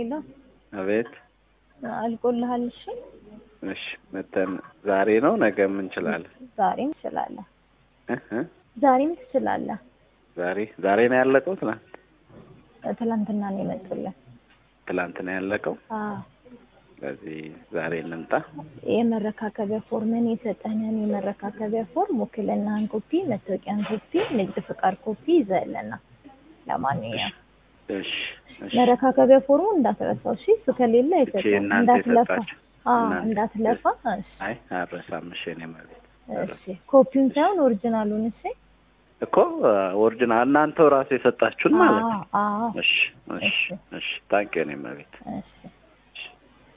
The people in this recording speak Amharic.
ሄሎ አቤት። አልቆልሃል? እሺ እሺ መተን ዛሬ ነው ነገም እንችላለን። ዛሬም ትችላለህ። እህ እ ዛሬም ትችላለህ። ዛሬ ዛሬ ነው ያለቀው። ትናንት ትላንትና ነው የመጡልን። ትላንት ነው ያለቀው። አዎ ስለዚህ ዛሬ እንምጣ። የመረካከቢያ ፎርምን የሰጠንን የመረካከቢያ ፎርም ውክልናህን ኮፒ፣ መታወቂያን ኮፒ፣ ንግድ ፍቃድ ኮፒ ይዘህልና ለማንኛውም እሺ እሺ። መረካከቢያ ፎርሙ እንዳትረሳው እሺ። እሱ ከሌለ እቺ አይሰጥም። እናንተ እንዳትለፋ የሰጣችሁ አዎ እናንተ እንዳትለፋ። እሺ አይ አረሳም። እሺ እኔ ማለት እሺ። ኮፒውን ሳይሆን ኦሪጂናሉን እሺ። እኮ ኦሪጂናል እናንተው ራሱ የሰጣችሁን ማለት ነው። አዎ አዎ እሺ እሺ እሺ። እሺ። ታንኪዩ እኔ ማለት እሺ